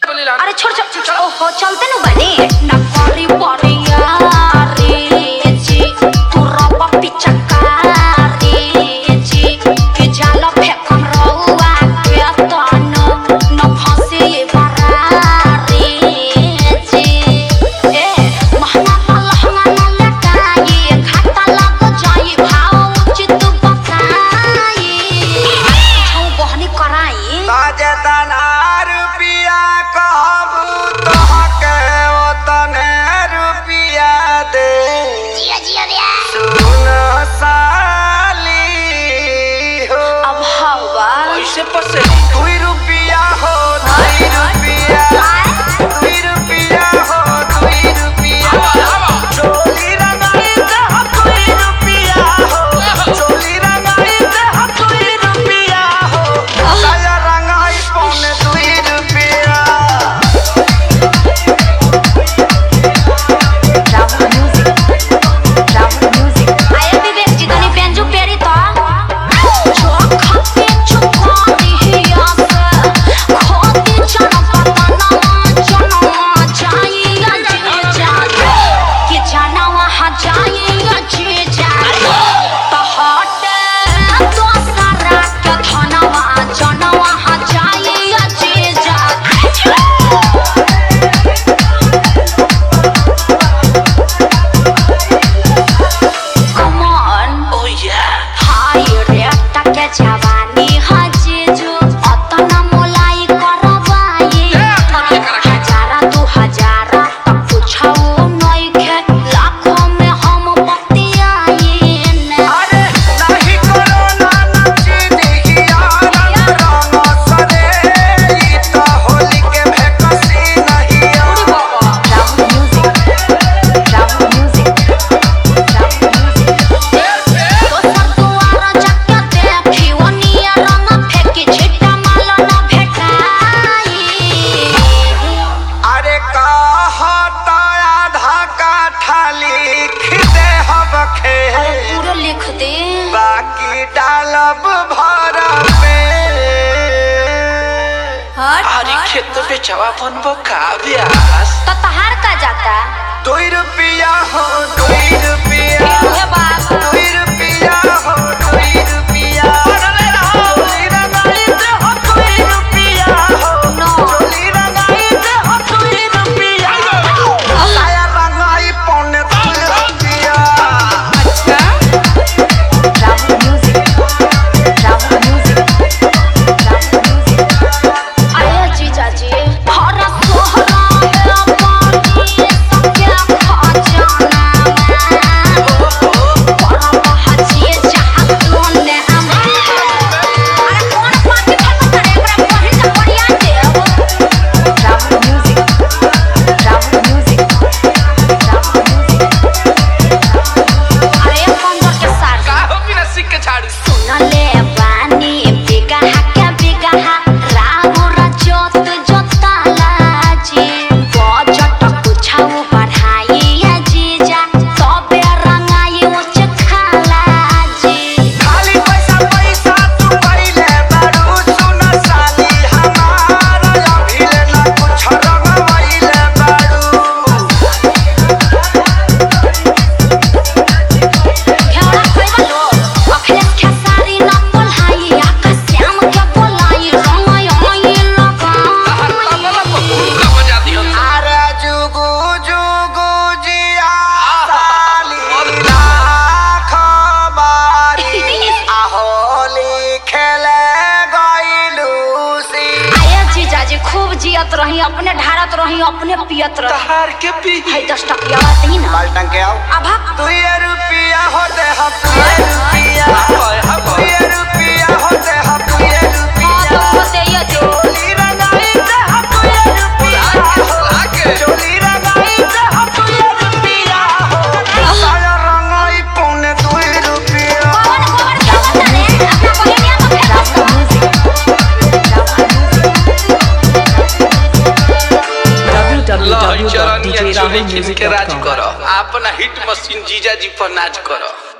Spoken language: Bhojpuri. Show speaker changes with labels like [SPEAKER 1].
[SPEAKER 1] अरे छोड़ छोड़ छोड़ ओहो चलते नु बने ना परी परिया रे जी तू रब पिचकारी जी के जाल फेकम रहुआ के तनो न फंसे ये बरारी जी ए महंगा महंगा न लटाई खाता लग जाई भाव उचित बताई छौ बहनी कराई
[SPEAKER 2] ताजेतना रुपिया कहबू तोहके ओतने रुपिया दे
[SPEAKER 1] जिया जिया रे
[SPEAKER 2] सुन साली हो
[SPEAKER 1] अब हवा
[SPEAKER 3] कैसे पसे
[SPEAKER 2] दुई रुपिया हो दुई रुपिया दुई रुपिया हो दुई रुपिया चोली रंगाई दे हो दुई रुपिया हो चोली रंगाई दे हो दुई रुपिया हो साया रंगाई पौने दुई रुपिया
[SPEAKER 1] राहुल म्यूजिक राहुल म्यूजिक आए विवेक जी तनी बेंजू पेरी तो जो खाते चुका दिया से खोती जन पता ना जन जाई जे जाए कि जाना वहाँ जाई जे जाए तो हटे तो सारा के धनवा जन वहाँ जाई जे जाए Come on
[SPEAKER 3] ओ या
[SPEAKER 1] हाय रे टके जवानी हजेजु अतना मोलाई करवाई हजारा दू हजारा तक पूछाओ नइखे लाखों में हम बतियाई ने
[SPEAKER 2] अरे नाही करो ना नची दिहिया रंग सरे ई तो होली के भेकसी नहीं
[SPEAKER 1] Rahul music Rahul music Rahul music दोसर दुआर जाके देखी ओनिया रंग फेंकी छिट्टा माल न भेटाई
[SPEAKER 2] अरे कहता आधा काठा लिख दे हब खे
[SPEAKER 1] अरे पूरा लिख दे
[SPEAKER 2] बाकी डालब भर पे
[SPEAKER 3] अरे खेत बेचवा बनबो का ब्यास
[SPEAKER 1] तो तहार का जाता
[SPEAKER 2] दुई रुपिया हो दुई रुपिया
[SPEAKER 1] हे बाप
[SPEAKER 2] दुई रुपिया हो दुई रुपिया चोली रंगाई दे हो दुई रुपिया हो
[SPEAKER 1] नो
[SPEAKER 2] चोली रंगाई दे हो दुई रुपिया साया रंगाई पौने दुई रुपिया
[SPEAKER 1] Rahul music Rahul music Rahul music आया जीजा जी हर सोहरा है पानी सबके खा जाना मैं बड़ा बहाचिए जहां तूने अमर अरे कौन पार्टी फेंकता रे एकरा पढ़ी से बढ़िया देव Rahul music Rahul music Rahul music अरे पंद्रह के सार
[SPEAKER 3] का हो बिना सिक के झाड़ू
[SPEAKER 1] सुनले बानी बिगहा के बिगहा राहुर जोत जोताला जी बजट पुछाऊ बढ़ाई जीजा तबे रंगाई उच खाला जी
[SPEAKER 2] खाली पैसा पैसा तू पहिले बारू सुन साली हमार अभिले न कुछ रंगवैले बारू
[SPEAKER 1] घेरा खइबा लो अखिलेश खेसारी न बोलाई आकाश श्याम के बोलाई रंगाई ओई लगा
[SPEAKER 3] तहर तबला पर का बजा दियो
[SPEAKER 2] अरे जुगु जुगु जिया साली लाख बारी आहोली खेले गइलू सी
[SPEAKER 1] आया जीजाजी खूब जियत रही अपने ढारत रही अपने पियत रही
[SPEAKER 3] तहार के पी
[SPEAKER 1] है दस टकिया दी ना
[SPEAKER 2] बाल्टन के आओ
[SPEAKER 1] अभा
[SPEAKER 2] दुई रुपिया होते हम दुई रुपिया
[SPEAKER 3] हाय हाय
[SPEAKER 2] दुई रुपिया होते हम दुई
[SPEAKER 1] हाँ
[SPEAKER 2] रुपिया
[SPEAKER 1] तो दे ये दे
[SPEAKER 2] चोली रंगाई दे हम दुई रुपिया
[SPEAKER 3] लागे
[SPEAKER 2] चोली रंगाई दे हम दुई रुपिया साया रंगाई पौने दुई रुपिया
[SPEAKER 1] कौन कौन क्या बता रे अपना बहिनिया तो फेंक
[SPEAKER 4] राहुल म्यूजिक
[SPEAKER 3] लो चरनिया चोली किन के राज
[SPEAKER 4] www.djrahulmusic.com
[SPEAKER 3] करो अपना हिट मशीन जीजा जी पर नाच करो